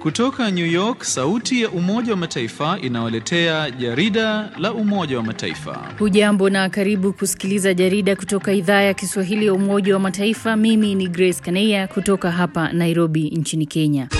Kutoka New York, sauti ya Umoja wa Mataifa inawaletea jarida la Umoja wa Mataifa. Hujambo na karibu kusikiliza jarida kutoka idhaa ya Kiswahili ya Umoja wa Mataifa. Mimi ni Grace Kaneya kutoka hapa Nairobi nchini Kenya.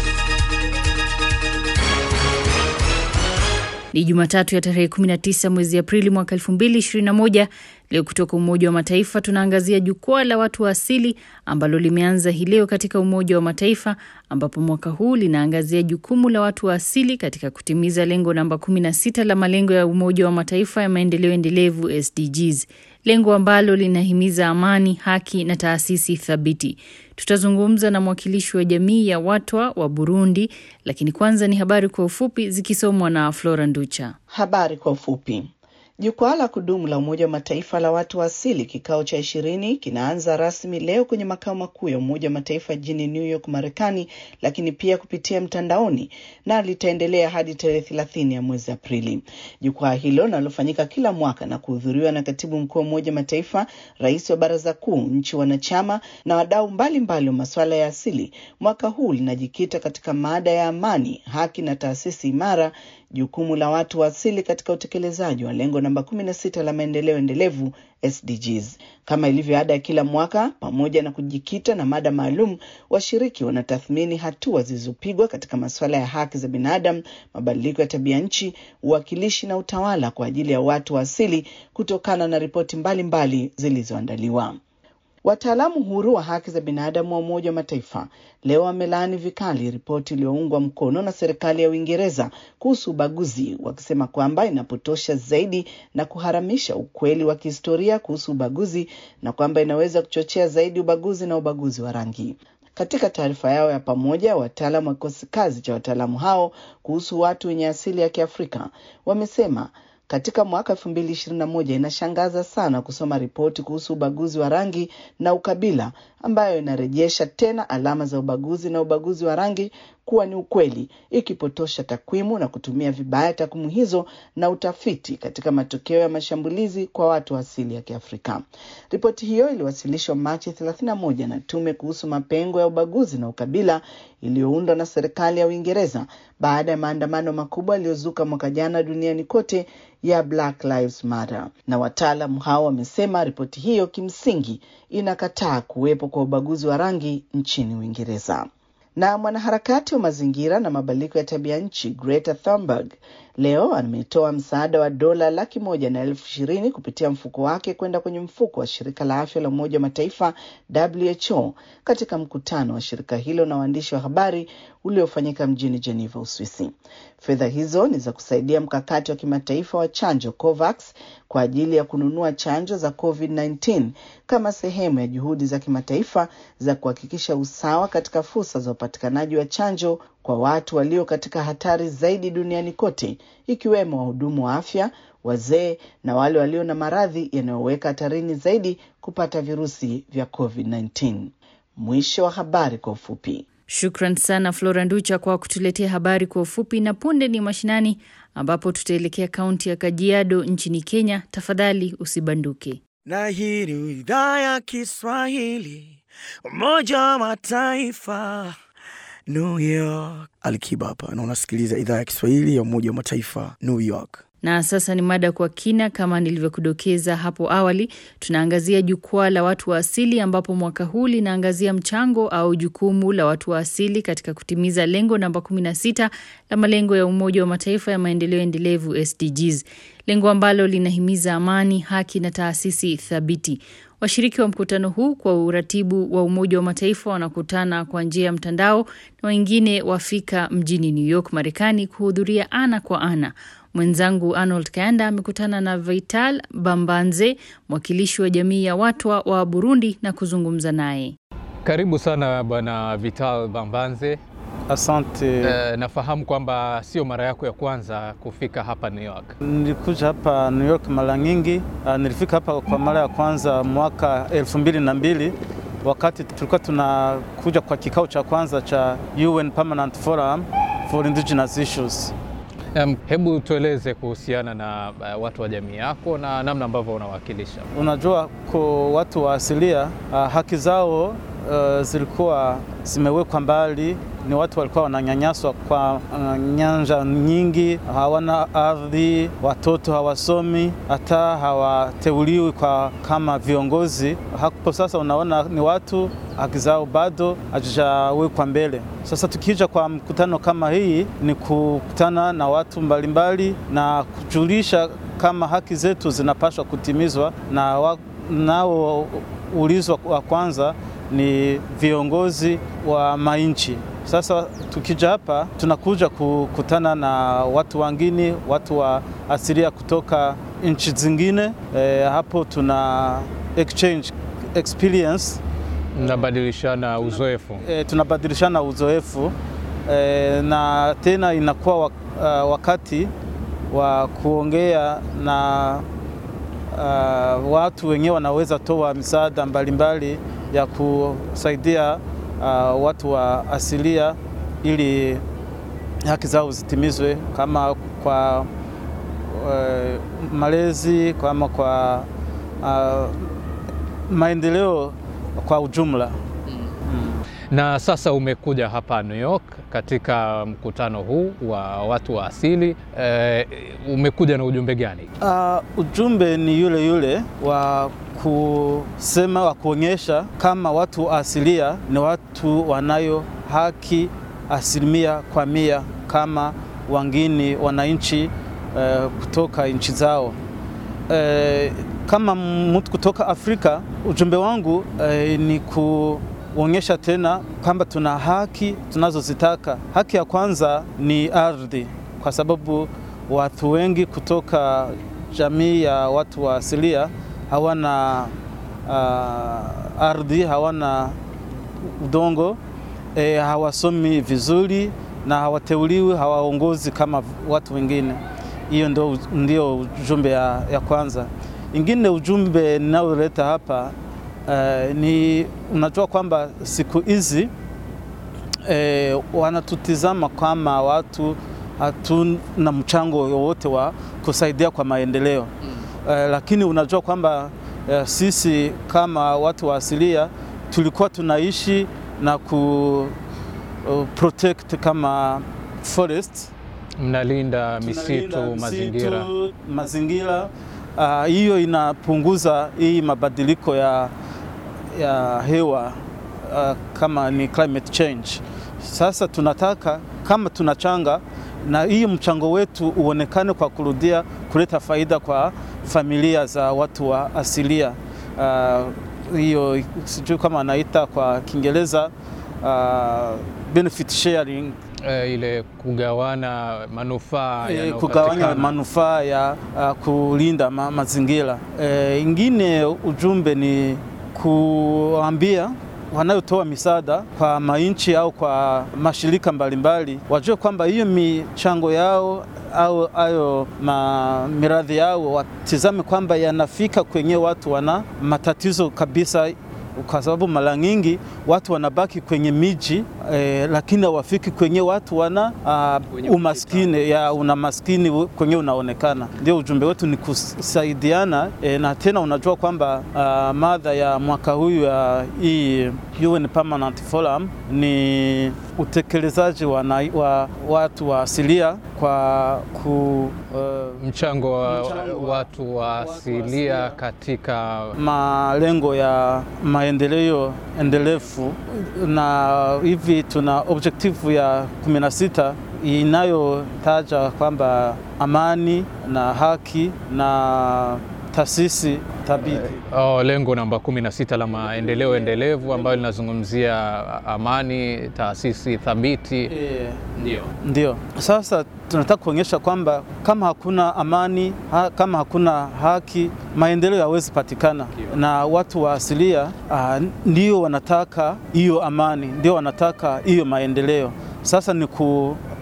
Ni Jumatatu ya tarehe 19 mwezi Aprili mwaka 2021. Leo kutoka Umoja wa Mataifa tunaangazia jukwaa la watu wa asili ambalo limeanza hii leo katika Umoja wa Mataifa, ambapo mwaka huu linaangazia jukumu la watu wa asili katika kutimiza lengo namba 16 la malengo ya Umoja wa Mataifa ya maendeleo endelevu SDGs, lengo ambalo linahimiza amani, haki na taasisi thabiti. Tutazungumza na mwakilishi wa jamii ya Watwa wa Burundi, lakini kwanza ni habari kwa ufupi zikisomwa na Flora Nducha. Habari kwa ufupi. Jukwaa la kudumu la Umoja wa Mataifa la watu wa asili kikao cha ishirini kinaanza rasmi leo kwenye makao makuu ya Umoja wa Mataifa jijini New York, Marekani, lakini pia kupitia mtandaoni na litaendelea hadi tarehe thelathini ya mwezi Aprili. Jukwaa hilo linalofanyika kila mwaka na kuhudhuriwa na katibu mkuu wa Umoja wa Mataifa, rais wa Baraza Kuu, nchi wanachama na wadau mbalimbali wa masuala ya asili, mwaka huu linajikita katika mada ya amani, haki na taasisi imara jukumu la watu wa asili katika utekelezaji wa lengo namba 16 la maendeleo endelevu SDGs. Kama ilivyo ada ya kila mwaka, pamoja na kujikita na mada maalum, washiriki wanatathmini hatua zilizopigwa katika masuala ya haki za binadamu, mabadiliko ya tabia nchi, uwakilishi na utawala kwa ajili ya watu wa asili kutokana na ripoti mbalimbali zilizoandaliwa. Wataalamu huru wa haki za binadamu wa Umoja wa Mataifa leo wamelaani vikali ripoti iliyoungwa mkono na serikali ya Uingereza kuhusu ubaguzi, wakisema kwamba inapotosha zaidi na kuharamisha ukweli wa kihistoria kuhusu ubaguzi na kwamba inaweza kuchochea zaidi ubaguzi na ubaguzi wa rangi. Katika taarifa yao ya pamoja, wataalamu wa kikosi kazi cha wataalamu hao kuhusu watu wenye asili ya Kiafrika wamesema katika mwaka elfu mbili ishirini na moja inashangaza sana kusoma ripoti kuhusu ubaguzi wa rangi na ukabila ambayo inarejesha tena alama za ubaguzi na ubaguzi wa rangi kuwa ni ukweli, ikipotosha takwimu na kutumia vibaya takwimu hizo na utafiti katika matokeo ya mashambulizi kwa watu wa asili ya Kiafrika. Ripoti hiyo iliwasilishwa Machi 31 na tume kuhusu mapengo ya ubaguzi na ukabila iliyoundwa na serikali ya Uingereza baada ya maandamano makubwa yaliyozuka mwaka jana duniani kote ya Black Lives Matter. Na wataalamu hao wamesema ripoti hiyo kimsingi inakataa kuwepo kwa ubaguzi wa rangi nchini Uingereza. Na mwanaharakati wa mazingira na mabadiliko ya tabia nchi Greta Thunberg leo ametoa msaada wa dola laki moja na elfu ishirini kupitia mfuko wake kwenda kwenye mfuko wa shirika la afya la Umoja wa Mataifa WHO katika mkutano wa shirika hilo na waandishi wa habari uliofanyika mjini Geneva, Uswisi. Fedha hizo ni za kusaidia mkakati wa kimataifa wa chanjo COVAX kwa ajili ya kununua chanjo za COVID-19 kama sehemu ya juhudi za kimataifa za kuhakikisha usawa katika fursa za upatikanaji wa chanjo kwa watu walio katika hatari zaidi duniani kote, ikiwemo wahudumu wa afya, wazee na wale walio na maradhi yanayoweka hatarini zaidi kupata virusi vya COVID-19. Mwisho wa habari kwa ufupi. Shukran sana Flora Nducha kwa kutuletea habari kwa ufupi, na punde ni mashinani, ambapo tutaelekea kaunti ya Kajiado nchini Kenya. Tafadhali usibanduke. Na hii ni idhaa ya Kiswahili, Umoja wa Mataifa, New York. Alikiba hapa na unasikiliza idhaa ya Kiswahili ya Umoja wa Mataifa, New York. Na sasa ni mada kwa kina. Kama nilivyokudokeza hapo awali, tunaangazia jukwaa la watu wa asili, ambapo mwaka huu linaangazia mchango au jukumu la watu wa asili katika kutimiza lengo namba 16 la malengo ya Umoja wa Mataifa ya maendeleo endelevu SDGs, lengo ambalo linahimiza amani, haki na taasisi thabiti. Washiriki wa mkutano huu kwa uratibu wa Umoja wa Mataifa wanakutana kwa njia ya mtandao na wengine wafika mjini New York, Marekani kuhudhuria ana kwa ana. Mwenzangu Arnold Kayanda amekutana na Vital Bambanze, mwakilishi wa jamii ya Watwa wa Burundi na kuzungumza naye. Karibu sana Bwana Vital Bambanze. Asante. Uh, nafahamu kwamba sio mara yako ya kwanza kufika hapa New York. Nilikuja hapa New York mara nyingi. Uh, nilifika hapa kwa mara ya kwanza mwaka elfu mbili na mbili wakati tulikuwa tunakuja kwa kikao cha kwanza cha UN Permanent Forum for Indigenous Issues. Um, hebu tueleze kuhusiana na uh, watu wa jamii yako na namna ambavyo unawakilisha. Unajua, kwa watu wa asilia uh, haki zao uh, zilikuwa zimewekwa mbali, ni watu walikuwa wananyanyaswa kwa uh, nyanja nyingi, hawana ardhi, watoto hawasomi, hata hawateuliwi kwa kama viongozi. Hapo sasa unaona ni watu haki zao bado hazijawekwa mbele. Sasa tukija kwa mkutano kama hii, ni kukutana na watu mbalimbali na kujulisha kama haki zetu zinapaswa kutimizwa na wa, nao ulizwa wa kwanza ni viongozi wa mainchi. Sasa tukija hapa tunakuja kukutana na watu wengine, watu wa asilia kutoka nchi zingine. E, hapo tuna exchange experience, Mnabadilishana uzoefu. e, tunabadilishana uzoefu e, na tena inakuwa wak, uh, wakati wa kuongea na uh, watu wenyewe wanaweza toa misaada mbalimbali ya kusaidia uh, watu wa asilia ili haki zao zitimizwe kama kwa uh, malezi kama kwa uh, maendeleo kwa ujumla. Na sasa umekuja hapa New York katika mkutano huu wa watu wa asili e, umekuja na ujumbe gani? Uh, ujumbe ni yule yule wa kusema wa kuonyesha kama watu wa asilia ni watu wanayo haki asilimia kwa mia kama wengine wananchi uh, kutoka nchi zao. Uh, kama mtu kutoka Afrika, ujumbe wangu uh, ni ku onyesha tena kwamba tuna haki tunazozitaka. Haki ya kwanza ni ardhi, kwa sababu watu wengi kutoka jamii ya watu wa asilia hawana uh, ardhi, hawana udongo e, hawasomi vizuri na hawateuliwi, hawaongozi kama watu wengine. Hiyo ndio, ndio ujumbe ya, ya kwanza. Ingine ujumbe ninaoleta hapa Uh, ni unajua kwamba siku hizi eh, wanatutizama kama watu hatuna mchango wowote wa kusaidia kwa maendeleo mm. Uh, lakini unajua kwamba uh, sisi kama watu wa asilia tulikuwa tunaishi na ku uh, protect kama forest, mnalinda misitu, mazingira, mazingira hiyo uh, inapunguza hii mabadiliko ya ya hewa uh, kama ni climate change. Sasa tunataka kama tunachanga na hii mchango wetu uonekane kwa kurudia kuleta faida kwa familia za watu wa asilia. Hiyo uh, sijui kama anaita kwa Kiingereza uh, benefit sharing E, ile kugawana manufaa e, kugawanya manufaa ya uh, kulinda ma, mazingira. E, ingine ujumbe ni kuambia wanayotoa misaada kwa mainchi au kwa mashirika mbalimbali wajue kwamba hiyo michango yao au ayo ma miradhi yao watizame kwamba yanafika kwenye watu wana matatizo kabisa, kwa sababu mara nyingi watu wanabaki kwenye miji eh, lakini hawafiki kwenye watu wana uh, umaskini ya una maskini kwenye unaonekana. Ndio ujumbe wetu ni kusaidiana eh, na tena unajua kwamba uh, madha ya mwaka huyu ya hii UN Permanent Forum ni utekelezaji wa, wa watu wa asilia kwa ku, uh, mchango wa mchango watu wa asilia katika malengo ya maendeleo endelevu na hivi tuna objective ya 16 inayotaja kwamba amani na haki na taasisi thabiti. Oh, lengo namba 16 la maendeleo endelevu ambayo linazungumzia amani, taasisi thabiti. E, ndio. Ndio. Sasa tunataka kuonyesha kwamba kama hakuna amani ha, kama hakuna haki maendeleo hawezi patikana, na watu wa asilia uh, ndio wanataka hiyo amani, ndio wanataka hiyo maendeleo. Sasa ni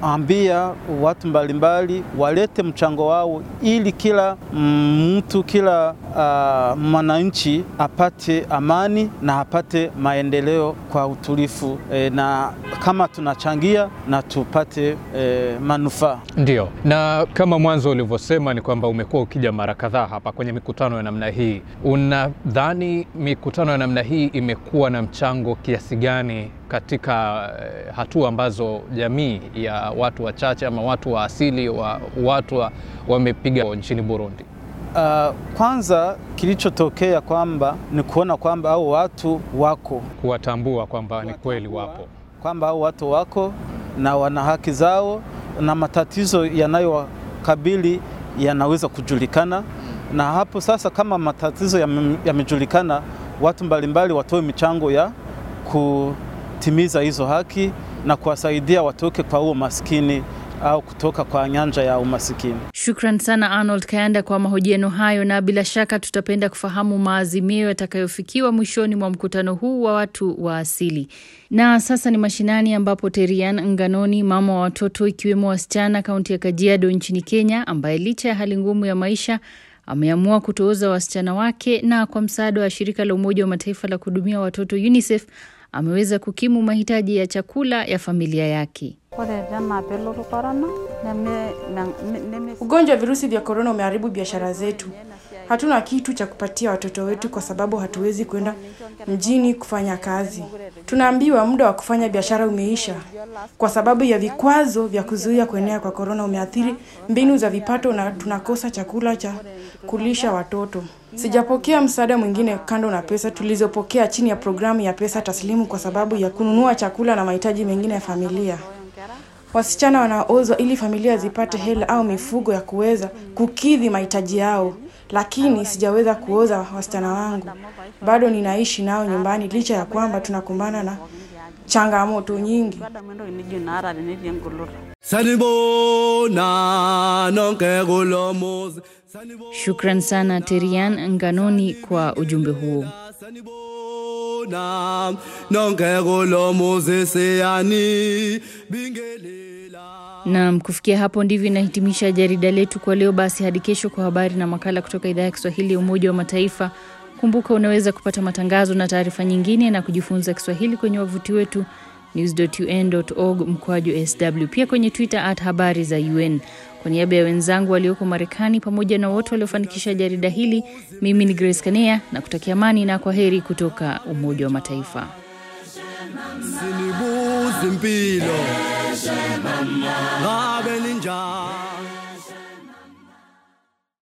tunaambia watu mbalimbali walete mchango wao ili kila mtu, kila uh, mwananchi apate amani na apate maendeleo kwa utulifu e, na kama tunachangia na tupate e, manufaa. Ndio, na kama mwanzo ulivyosema ni kwamba umekuwa ukija mara kadhaa hapa kwenye mikutano ya namna hii. Unadhani mikutano ya namna hii imekuwa na mchango kiasi gani katika eh, hatua ambazo jamii ya watu wachache ama watu wa asili wa watu wamepiga wa nchini Burundi? Uh, kwanza kilichotokea kwamba ni kuona kwamba hao watu wako, kuwatambua kwamba ni kweli wapo, kwamba hao watu wako na wana haki zao na matatizo yanayowakabili yanaweza kujulikana, na hapo sasa, kama matatizo yamejulikana, ya watu mbalimbali watoe michango ya kutimiza hizo haki na kuwasaidia watoke kwa huo maskini au kutoka kwa nyanja ya umasikini. Shukran sana Arnold Kayanda kwa mahojiano hayo, na bila shaka tutapenda kufahamu maazimio yatakayofikiwa mwishoni mwa mkutano huu wa watu wa asili. Na sasa ni mashinani, ambapo Terian Nganoni, mama wa watoto ikiwemo wasichana kaunti ya Kajiado nchini Kenya, ambaye licha ya hali ngumu ya maisha ameamua kutooza wasichana wake na kwa msaada wa shirika la Umoja wa Mataifa la kuhudumia watoto UNICEF ameweza kukimu mahitaji ya chakula ya familia yake. Ugonjwa wa virusi vya korona umeharibu biashara zetu. Hatuna kitu cha kupatia watoto wetu kwa sababu hatuwezi kwenda mjini kufanya kazi. Tunaambiwa muda wa kufanya biashara umeisha. Kwa sababu ya vikwazo vya kuzuia kuenea kwa korona umeathiri mbinu za vipato na tunakosa chakula cha kulisha watoto. Sijapokea msaada mwingine kando na pesa tulizopokea chini ya programu ya pesa taslimu kwa sababu ya kununua chakula na mahitaji mengine ya familia. Wasichana wanaozwa ili familia zipate hela au mifugo ya kuweza kukidhi mahitaji yao, lakini sijaweza kuoza wasichana wangu. Bado ninaishi nao nyumbani licha ya kwamba tunakumbana na changamoto nyingi. Shukran sana Terian Nganoni kwa ujumbe huo. Naam, kufikia hapo ndivyo inahitimisha jarida letu kwa leo. Basi hadi kesho kwa habari na makala kutoka idhaa ya Kiswahili ya Umoja wa Mataifa. Kumbuka unaweza kupata matangazo na taarifa nyingine na kujifunza Kiswahili kwenye wavuti wetu news.un.org mkwaju sw, pia kwenye Twitter at habari za UN. Kwa niaba ya wenzangu walioko Marekani pamoja na wote waliofanikisha jarida hili, mimi ni Grace Kanea na kutakia amani na kwa heri kutoka Umoja wa Mataifa. Sinibuza impilo ngabe ninjani